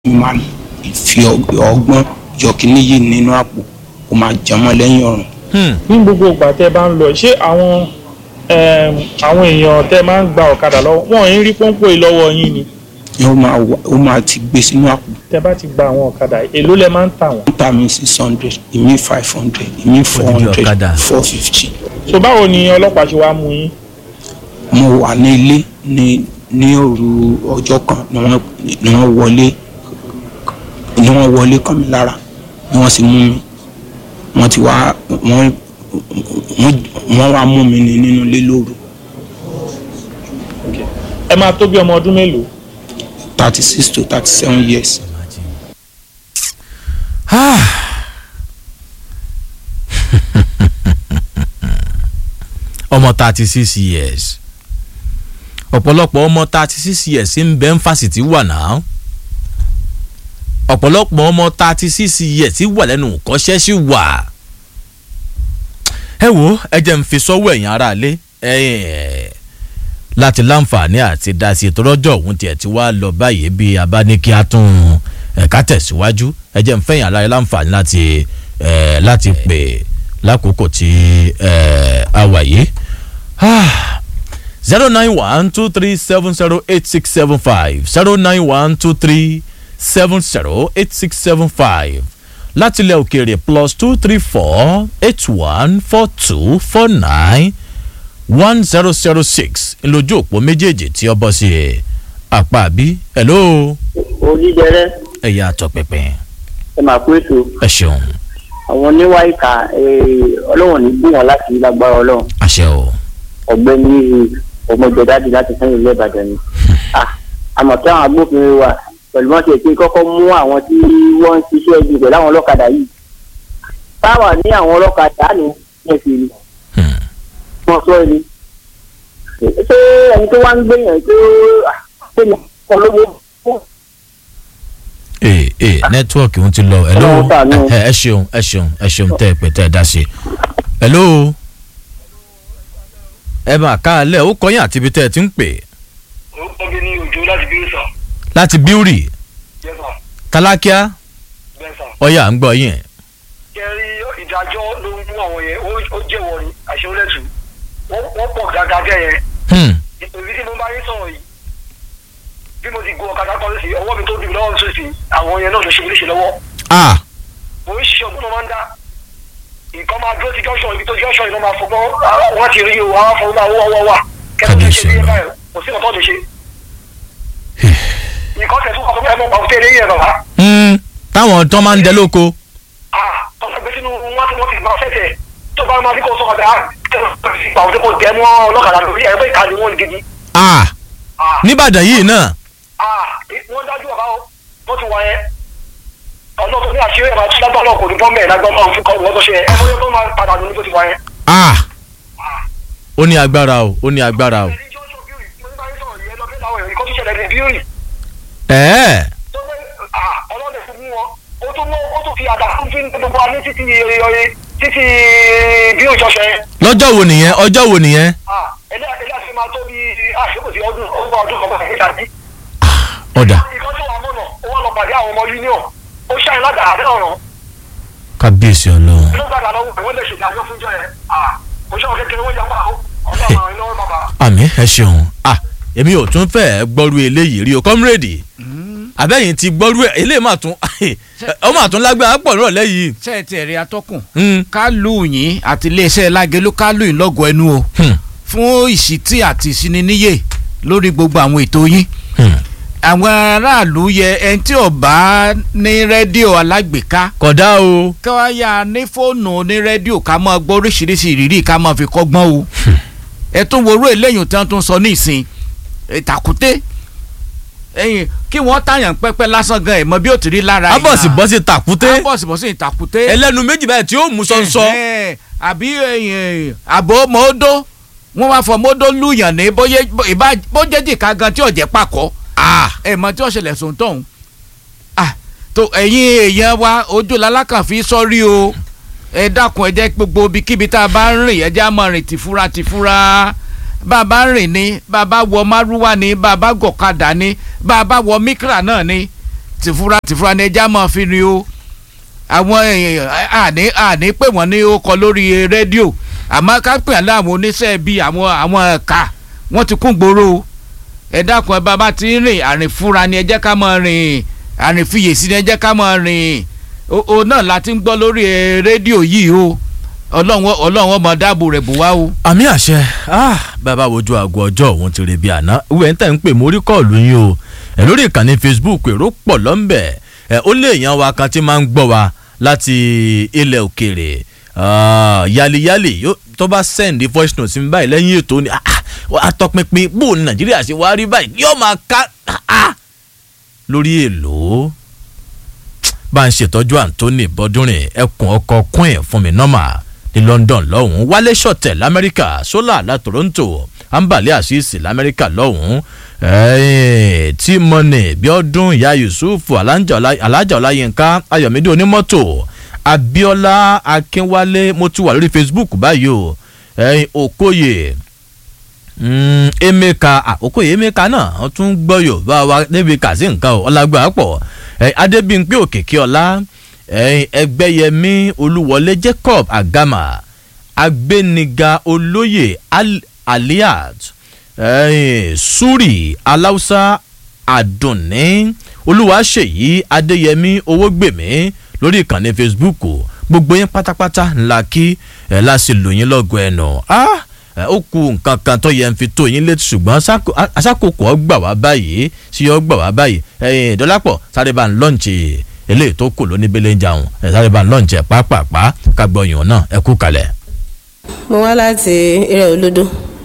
máa fi ọgbọ́n yọ kíní yìí nínú àpò kó máa jẹmọ́ lẹ́yìn ọ̀run. ní gbogbo ìgbà tẹ́ bá ń lọ ṣé àwọn em, àwọn èèyàn tẹ́ máa ń gba ọ̀kadà lọ́wọ́ wọn ò ń rí pọ́npọ́ yìí lọ́wọ́ yín ni ó máa wà- ó máa ti gbé sínú àpò tẹ́ bá ti gba àwọn ọ̀kadà èló lẹ máa ń tà wọ́n. wọ́n tà mí six hundred ìmí five hundred ìmí four Odidi hundred ọ̀kadà. four fifty. so báwo ni ọlọ́pàá ṣe wá mú yín. mo wà ní ilé ní ní òru ọjọ́ kan ni wọ́n ni wọ́n wọlé ni wọ́n wọlé kàn mí lára ni wọ́n sì mú mi wọ́n ti wá wọ́n wọ́n wọ́n wá mú mi ní nínú ilé lóru ẹ máa tó bí ọmọ ọdún mélòó. thirty six to thirty seven years. ọmọ thirty six years ọ̀pọ̀lọpọ̀ ọmọ thirty six years ń bẹ ń fásitì wà náà ọ̀pọ̀lọpọ̀ ọmọ thirty six years wà lẹ́nu kọ́ṣẹ́ sí wà ẹ wo ẹ jẹ́ ń fi sọ́wọ́ ẹ̀yìn ara lé láti láǹfààní àti dasí ètò lọ́jọ́ òun tiẹ̀ ti wá lọ báyìí bí a bá ní kí a tún ẹ̀ka tẹ̀síwájú ẹ jẹ́ ń fẹ̀yìn ara rẹ láǹfààní láti ẹ̀ láti pè lákòókò tí ẹ̀ a wà yìí zero nine one two three seven zero eight six seven five zero nine one two three seven zero eight six seven five láti ilẹ̀ òkèèrè plus two three four eight one four two four nine one zero zero six ńlójú òpó méjèèjì tí ọ bọ́ sí ẹ̀ àpá àbí hello onídẹrẹ ẹ̀yà àtọ̀pẹ̀pẹ̀ ẹ máa kó ètò ẹ ṣeun àwọn oníwà ìka ọlọ́wọ̀n ní bí wọn láti lágbára ọlọ́run àṣẹ o ọ̀gbẹ́ni ọmọjọdáde láti sẹ́yìn ilé ìbàdàn ni Ah, àmọ́ kí àwọn agbófinró wa pẹ̀lú wọn ti èké kọ́kọ́ mú àwọn tí wọ́n ń ṣiṣẹ́ ibi pẹ̀lú àwọn ọlọ́kadà yìí táwa ní àwọn ọlọ́kadà ní ẹ̀sìn ni Hmm. wọ́n sọ ni ṣé ẹni tó wá ń gbẹ̀yàn tó ṣe ní ọlọ́wọ́ ee ee nẹ́tíwọ̀kì ń ti lọ hello Ọlọ́run ṣàánú. ẹ ẹ ṣeun ẹ ṣeun ẹ ṣeun tẹ́ ẹ pẹ́ tẹ́ ẹ dá sí hello ẹ máa ká alẹ́ ó kọyìn àti ibi tẹ́ ẹ ti ń pè orúkọ mi ní òjò láti bí sàn láti bíúrì yẹsà tálákíá bẹsà ọyà ń gbọ́ yín kẹrí ìdájọ́ ló ń mú àwọn yẹn ó- ó jẹ́wọ́ ni àṣewọlẹtù wọ́n pọ̀ gàgàgẹ yẹn Hmm, ìpèbí tí mo bá yín sọ̀rọ̀ yìí bí mo ti gun ọ̀kadà kan sí ọwọ́ mi tó dùn mí lọ́wọ́ mi tó sì àwọn yẹn náà ló ṣe mí léṣe lọ́wọ́ ah mo ń ṣiṣẹ́ ọgbọ́n máa ń dá nǹkan máa dúró sí junction ibi tó junction yìí ló máa fọgbọ́n wọ́n ti rí o àwọn afọwọ́ máa wọ́ wọ́ wà kẹ́tọ́ tó ṣe bí yẹn báyìí kò sí ọ̀tọ́ lè ṣe nǹkan tẹ̀ tún kọ́ ẹ mọ̀ pàtó tẹ̀lé yẹn bàbá hmm, táwọn tó máa ń dẹ lóko ah tọ́sọ̀ gbé sínú wọ́n ti wọ́n ti gbà fẹ́fẹ́ tó bá máa ní kó sọ̀kọ̀ dáa gbà wọ́n tó kò tẹ́ mọ́ ọlọ́kadà lórí ẹgbẹ́ ìkànnì wọn gidi ah ah nìbàdàn yìí náà ah wọ́n dájú ọ̀gá o wọ́n ti wà yẹn ọlọ́kọ̀ ní àṣírí ẹ̀ máa tún lágbá náà kò ní bọ́m̀bẹ̀ lágbọ́n máa fún kọ́ wọ́n tó ṣe ẹ̀ ẹ̀ tó máa padà lóní bó ti wà yẹn. ah ó ní agbára o ó ní agbára o ẹ̀ẹ́ ọlọ́dẹ fún mú wọn ó tún mú ó tún fi àdá fún fún gbogbo wa ní títí títí bí òjò ṣe lọ́jọ́ wo nìyẹn ọjọ́ wo nìyẹn ẹlẹ́ ẹlẹ́ àti máa tó bí àṣekò sí ọdún ọgbà ọdún kọ̀ọ̀kan nígbà tí. ọ̀dà ìkan tó wà mọ̀nà ó wà lọ pàdé àwọn ọmọ union ó ṣàyìn ládàá àbẹ́ ọ̀ràn kábíyèsí ọlọ́run ló gbàdá lọ́wọ́ pé wọ́n lè ṣèdájọ́ fún jọ yẹn kò ṣe àwọn kékeré wọ́n yàgbọ́ àwọn ọlọ́run àwọn iná bàbá. àmì ẹ ṣeun ah èmi ò tún fẹ́ gbọ́rú eléyìí rí o kọ́mírèdì àbẹ́yìn ti gbọ́rú ẹ̀ eléyìí mà tún ọ mà tún lágbára pọ̀ nírọ̀lẹ́ yìí. ṣe é tiẹ̀ rí atọ́kùn Hmm, ká lù yín àti iléeṣẹ́ lágẹ̀lú ká lù yín lọ́gọ̀ ẹnu o hmm, fún ìṣítí àti ìṣininíyè lórí gbogbo àwọn ètò yín hmm. àwọn aráàlú yẹ ẹni tí ò bá ní rédíò alágbèéká kódà o ká wá yá ní fóònù ní rédíò ká máa gbọ́ oríṣiríṣi ìrírí ká máa fi kọ́gbọ́n o ẹ tún worú eléyìí tí wọ́n tún sọ ní ìsìn ìtàkùté ẹ̀yìn kí wọ́n tàyàn pẹ́pẹ́ lásán gan ẹ̀ mọ bí ó ti rí lára abọ́sì bọ́sì tàkúté abọ́sibọ́sì ìtàkùté ẹlẹ́nu méjì báyìí tí ó mú sọ́nsọ́ Ẹ̀hẹ́n, àbí ẹ̀yìn, àbò mọ́ọ́dọ́ wọ́n wá fọ mọ́ọ́dọ́ lùyàn ní bóyá ìbá- bójẹ́ jìká gan tí ọ̀jẹ̀ pàkọ́ ẹ̀ mọ tí ọ̀ṣẹ̀lẹ̀ sùn tọ̀hún. Ah, tó ẹ̀yin èèyàn wa ojú lalákàn fi sọ́rí o ẹ dákun ẹ jẹ́ gbogbo ibikíbi tá a bá ń rìn ẹ jẹ́ á máa rìn tìfura tìfura bàbá rìn ní bàbá wọ márúwá ní bàbá gọ̀kadà ní bàbá wọ mikra náà ní tìfura tìfura ni ẹja máa fi rin o àwọn èèyàn àní àní pé wọ́n ní ó kọ lórí rédíò àmọ́ ká pè á láwọn oníṣẹ́ bíi àwọn àwọn ẹ̀ka wọ́n ti kún gbòòrò o ẹ dákun ẹ bá bá ti ń rìn àrìn fúnra ni ẹ jẹ́ ká máa rìn àrìn fiyèsí ni ẹ jẹ́ ká máa rìn o o náà la ti ń gbọ́ lórí eh, rédíò yìí o ọlọ́run ọlọ́run ọmọ dáàbò rẹ̀ bò wá o. àmì àṣẹ ah, bàbá wojú aago ọjọ́ òun ti rè bí àná ìwé ń tẹ̀ ń pè mórí kọ́ọ̀lù yín o ẹ̀ lórí ìkànnì facebook èrò pọ̀ lọ́nbẹ̀ ẹ̀ ó lé èèyàn wa kan tí máa ń gbọ́ wa láti ilẹ̀ òkèèrè ah, yáliyáli yóò- tó bá send voice note sí mi báyìí lẹ́yìn ètò ni ah, ah, atọpinpin bó ní nàìjíríà ṣe wá rí báyìí yóò máa ká ah, ah, lórí èlò bá ń ṣètọ́jú anthony bọ́dúnrin ẹkùn ọkọ̀ queen fún mi nọ́mà ní london lọ́hùn-ún wálé ṣọ̀tẹ̀ lamẹ́ríkà sólà la toronto ambale asisi lamẹ́ríkà lọ́hùn-ún eh, tí mọ́nì bíọ́dún ìyá yusuf alájà Ọlá- alájà ọláyínká ayọ̀mídé onímọ́tò abiola akínwálé mo ti wà lórí facebook báyìí o eh, okoye mm, emeka àkókò yìí emeka náà wọn tún gbọ́ yorùbá wa débi kàsí nǹkan o ọlágbà pọ̀ ẹ adébíyìnpé òkèké ọlá ẹ ẹgbẹ́yẹmí olúwọlé jacob agama agbéniga olóyè Al- aliat ẹ suri aláùsá àdùnní olúwaṣèyí adéyẹmí owógbèmí lórí ìkànnì facebook gbogbo yín pátápátá ńlá kí ẹ láti lò yín lọ́gọ̀ ẹ̀nà ah ẹ, ó ku nǹkan kan tó yẹ ń fi tó yín létí ṣùgbọ́n asáko- a- asákòókò ọgbà wá báyìí sí ọgbà wá báyìí ẹ̀yìn dọ́lápọ̀ sáré bá ń lọ́ǹchì eléyìí tó kù lóní bẹ́lẹ̀ ń jàun ẹ̀ sáré bá ń lọ́ǹchì ẹ̀ pàápàá kagbọ̀yàn náà ẹ kú kalẹ̀. mo wá láti eré olódó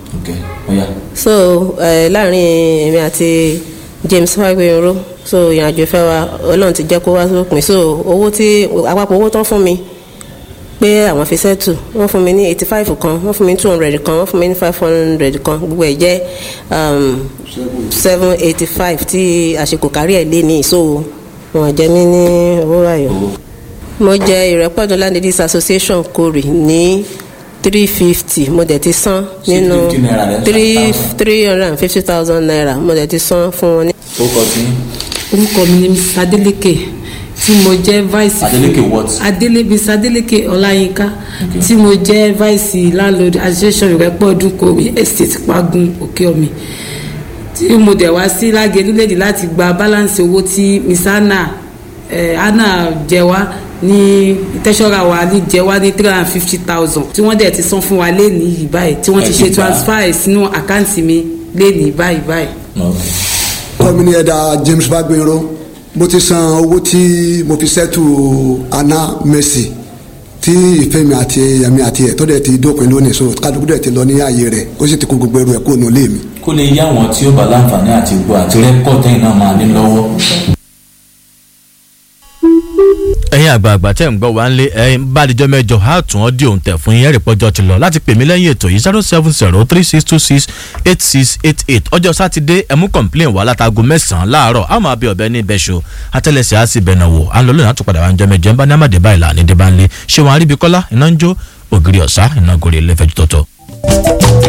so eh, láàrin èmi àti james fagbeyoro so ìrìnàjò ìfẹ́ wa ọlọ́run ti jẹ́ kó wá sópin so owó tí àpapọ̀ owó tán fún mi pé àwọn fi sẹ́tù wọ́n fún mi ní eighty five kan wọ́n fún mi ní two hundred kan wọ́n fún mi ní five hundred kan gbogbo ẹ̀ jẹ́ seven eighty five tí àsìkò kárí ẹ̀ lé ní so wọ́n jẹ́ mí ní owó ayọ̀ mo jẹ ìrẹ́pọ̀dún land ladies association kori ní three fifty mo dẹ̀ ti san nínú three three hundred and fifty thousand naira mo dẹ̀ ti san fún wọn ní. orúkọ mi ni mrs adeleke tí mo jẹ́ vice Adeleke what? adele mrs adeleke ọláyínká tí mo jẹ́ vice landlord association ìrẹ́pọ̀ ọdún kòrí estate pagun òkèọ̀mì tí mo dẹ̀ wá sí lágẹ̀lú lèdí láti gba balance owó tí miss anna eh, anna jẹ wá ní tẹ́sọ́ra wa ní jẹ wá ní three hundred and fifty thousand tí wọ́n dẹ̀ ti san fún wa lẹ́nìí yìí báyìí tí wọ́n ti ṣe transfer ẹ̀ sínú àkáǹtì mi lẹ́nìí báyìí báyìí. kọ́mi ní ẹ̀dá james bagbenro mo ti san owó tí mo fi ṣẹ́tù anna mercy tí ìfẹ́ mi àti ẹ̀mí àti ẹ̀ tó dẹ̀ ti dópin lónìí so kálukú dẹ̀ ti lọ ní ààyè rẹ̀ ó sì ti kó gbogbo ẹrù ẹ̀ kó nù lé mi. kó lè yá àwọn tí ó bá láǹfààní àti gbọ́ àti rẹ́kọ̀tì náà máa ní lọ́wọ́. ẹ̀yin àgbààgbà tẹ̀ ń gbọ́ wá ń lé ẹ̀yin bá àdìjọ́ mẹ́jọ á tún ọ́ di òun tẹ̀ fún yín ẹ̀rì pọ́jọ́ ti lọ láti pè mí lẹ́yìn ètò yìí zero seven zero three six two six eight six eight eight ọjọ́ sátidé ẹ̀mú complain wá látago mẹ́sàn-án láàárọ̀ á máa bí ọ̀bẹ ní ibẹ̀ṣọ atẹ́lẹsẹ̀ á sì bẹ̀nà wò á lọ lónìí àtúpadà wá ń jọ mẹ́jọ ń bá ní àmàdé báyìí là ní dé bá ń lé ṣé wọn aríbi kọ́lá iná ń jó ògiri ọ̀sá iná gòrè lẹ́fẹ̀ẹ́ jù tọ̀tọ̀.